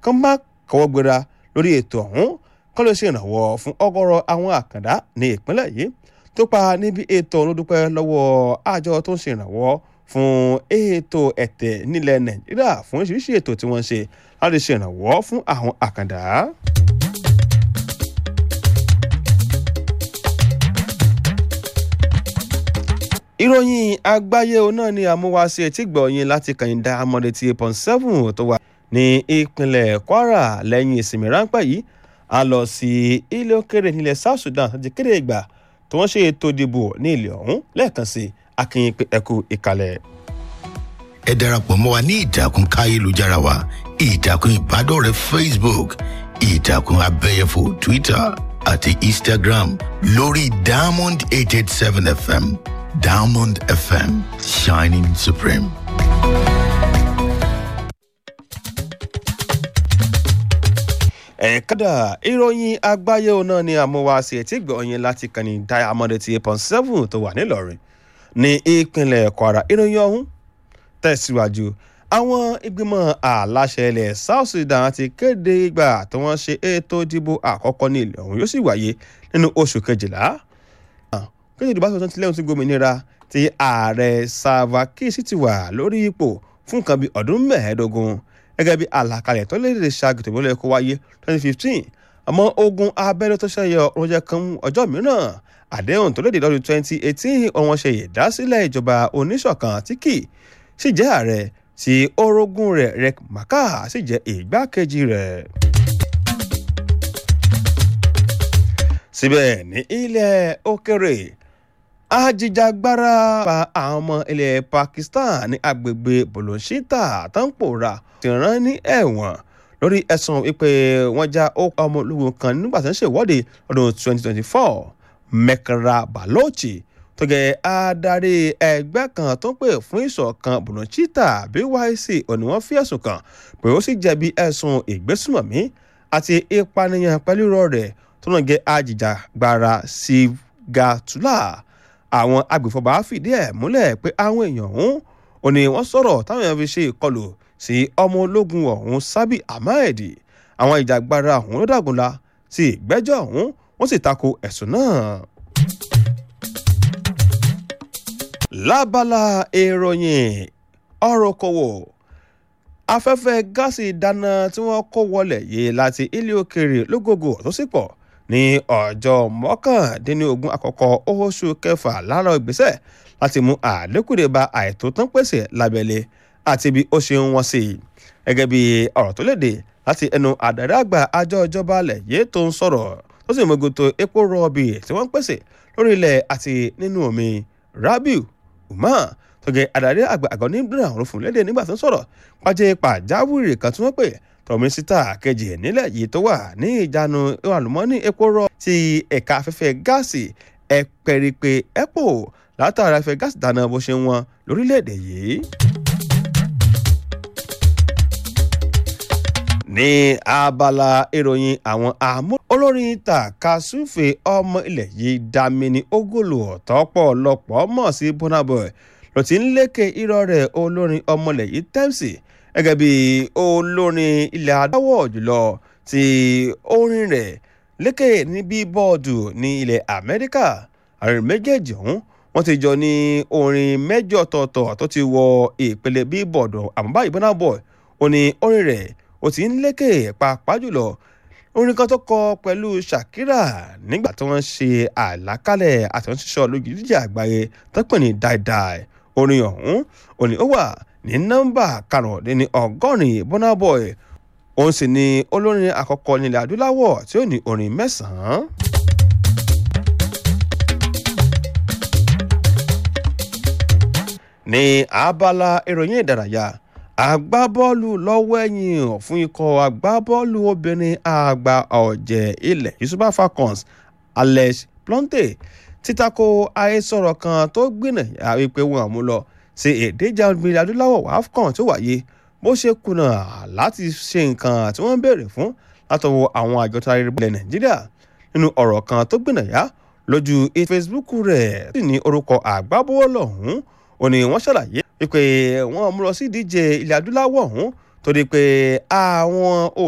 kán má kọ́wọ́ gbéra lórí ètò ọ̀hún kán ló ṣe ìrànwọ́ fún ọgọ́rọ̀ àwọn àkàndá ní ìpínlẹ̀ yìí tó pa níbi ètò olódúpẹ́ lọ́wọ́ àjọ tó ń ṣe ìrànwọ́ fún ètò ẹ̀tẹ̀ nílẹ̀ nàìjíríà fún oríṣiríṣi ètò tí wọ́n ń ṣe láti ṣe ìrànwọ́ fún àwọn àkàndá. ìròyìn àgbáyé òun náà ni àmúwáṣe etí gbọ̀nyìn láti kàyìndà amọ̀dé ti pọ̀n seven tó wà ní ìpínlẹ̀ kwara lẹ́yìn ìsinmi ráńpẹ́ yìí a lọ sí ilé òkèrè nílẹ̀ south sudan láti kéde ìgbà tí wọ́n ṣe ètò ìdìbò ní ilẹ̀ ọ̀hún lẹ́ẹ̀kan sí akínyìn pé ẹkú ìkàlẹ̀. ẹ darapọ̀ mọ́ wa ní ìtàkùn káyélujára wa ìtàkùn ìbádọ́rẹ̀ẹ́ facebook ìtàkùn abẹ́yẹfò twitter àti instagram lórí diamond eight eight seven fm diamond fm shining supreme. ẹ̀ẹ́kádà ìròyìn àgbáyé òun náà ni àmúwáṣe etí gbọ̀nyìn láti kànnì diamond ti eight point seven tó wà nílọrin ní ìpínlẹ̀ kwara ìròyìn ọ̀hún tẹ̀síwájú àwọn ìgbìmọ̀ aláṣẹ ilẹ̀ south sudan ti kéde ìgbà tí wọ́n ṣe ètò ìdìbò àkọ́kọ́ ní ilẹ̀ ọ̀hún yóò sì wáyé nínú oṣù kejìlá kéde ìdìbò àtúntò tilẹ̀ ti gómìnira tí ààrẹ salva kiir sì ti wà lórí ipò fún nǹkan bíi ọdún mẹ́ẹ̀ẹ́dógún gẹ́gẹ́ bí àlàkalẹ̀ tó lè lè ṣàgùtò ìbílẹ̀ kó wáyé twenty fifteen àmọ́ ogun abẹ́rẹ́ tó ṣẹyọ oúnjẹ kan ọjọ́ mìíràn àdéhùn tó léde lọ́dún twenty eighteen ọ̀wọ́n ṣe ìdásílẹ̀ ìjọba oníṣọ̀kan tí kì í sì jẹ́ ààrẹ tí orogún rẹ̀ rek maka sì jẹ́ ìgbákejì rẹ̀. síbẹ̀ ní ilẹ̀ òkèrè ajìjàgbara pa àwọn ọmọ ilẹ̀ pakistan ní agbègbè bolonshita tó ń pòórá ti rán ní ẹ̀wọ̀n lórí ẹ̀sùn wípé wọ́n já ọmọ ológun kan nígbà tó ń ṣèwọ́de ọdún 2024 mekra balochi tó jẹ́ adarí ẹgbẹ́ kan tó ń pè fún ìṣọ̀kan bolonshita byc òní wọ́n fi ẹ̀sùn kàn pé ó sì jẹ̀bi ẹ̀sùn ìgbésùmọ̀mí àti ìpànìyàn pẹ̀lú irọ́ rẹ̀ tó náà jẹ́ ajìjàgbara sigatula àwọn agbèfọ́ba fìdí ẹ̀ múlẹ̀ pé àwọn èèyàn ọ̀hún ò ní wọ́n sọ̀rọ̀ táwọn èèyàn fi ṣe ìkọlù sí ọmọ ológun ọ̀hún sábì ahmed àwọn ìjàgbara ọ̀hún ló dàgúnla sí ìgbẹ́jọ́ ọ̀hún wọ́n sì tako ẹ̀sùn náà. lábala ìròyìn ọ̀rọ̀ kòwò afẹ́fẹ́ gáàsì ìdáná tí wọ́n kó wọlé yìí láti ilé òkèèrè lógógó tó sì pọ̀ ní ọjọ́ mọ́kàndínlógún àkọ́kọ́ oṣù kẹfà lára ìgbésẹ̀ láti mú àlékúrè bá àìtó tán pèsè lábẹ́lé àti bí ó ṣe ń wọ́n sí i gẹ́gẹ́ bí ọ̀rọ̀ tó léde láti ẹnu àdàrí àgbà àjọ ìjọba alẹ̀ yìí tó ń sọ̀rọ̀ tó sì mọ́gòtò epo rọ̀bì tí wọ́n ń pèsè lórí ilẹ̀ àti nínú omi rabiu umar tó gẹ àdàrí àgbà àgọ́ ní brown ló fún léde nígbà tó ń sọ̀rọ̀ pàjẹ́ pàjáwìrì kan tí wọ́n pè tọmísítà kejì nílẹ̀ yìí tó wà ní ìjánu àlùmọ́ọ́nì epo rọ ti ẹ̀ka afẹ́fẹ́ gáàsì ẹ̀pẹ̀rìpẹ̀ epo látara afẹ́fẹ́ gáàsì dáná bó ṣe ń wọn lórílẹ̀‐èdè yìí. ní abala ìròyìn àwọn àmú olórin takasufe ọmọ ilẹ̀ yìí damini ogolo ọ̀tọ́pọ̀lọpọ̀ mọ̀ sí bonaboy ló ti ń lékè irọ́ rẹ̀ olórin ọmọlẹ̀ yìí tẹ́msì gẹ́gẹ́ bí olórin ilẹ̀ adáwọ̀ jùlọ tí orin rẹ̀ lékè ní bíbọ́ọ̀dù ní ilẹ̀ amẹ́ríkà àrùn méjèèjì ọ̀hún wọ́n ti jọ ní orin mẹ́jọ ọ̀tọ̀ọ̀tọ̀ tó ti wọ ìpele bíbọ́ọ̀dù àmọ́ báyìí burna boy ó ní orin rẹ̀ ó ti ń lékè pàápàá jùlọ orin kan tó kọ pẹ̀lú shakira nígbà tí wọ́n ṣe àlákálẹ̀ àtúnṣiṣọ́ lójú jíjà àgbáyé tó pè ní dáìdáì orin ọ̀hún òní ó wà ní nọ́mbà karùndínní ọgọ́rin burna boy òun sì ni olórin àkọ́kọ́ nílẹ̀ adúláwọ̀ tí ó ní orin mẹ́sàn-án. ní abala ìròyìn ìdárayá agbábọ́ọ̀lù lọ́wọ́ ẹ̀yìn fún ikọ̀ agbábọ́ọ̀lù obìnrin àgbà ọ̀jẹ̀ ilẹ̀ yusufa falcons alex plonte títako àhesọ̀rọ̀ kan tó gbìnà wípé wọn àmú lọ sí ìdíje obìnrin adúláwọ̀ afcon tó wáyé bó ṣe kùnà láti ṣe nǹkan tí wọ́n ń béèrè fún látọwọ́ àwọn àjọ tó ayẹyẹ ilẹ̀ nàìjíríà nínú ọ̀rọ̀ kan tó gbìnà yá lójú facebook rẹ̀ sì ní orúkọ àgbábọ́ọ̀lù ọ̀hún ó ní wọ́n ṣàlàyé wípé wọ́n mú lọ sí ìdíje ilẹ̀ adúláwọ̀ ọ̀hún torí pé àwọn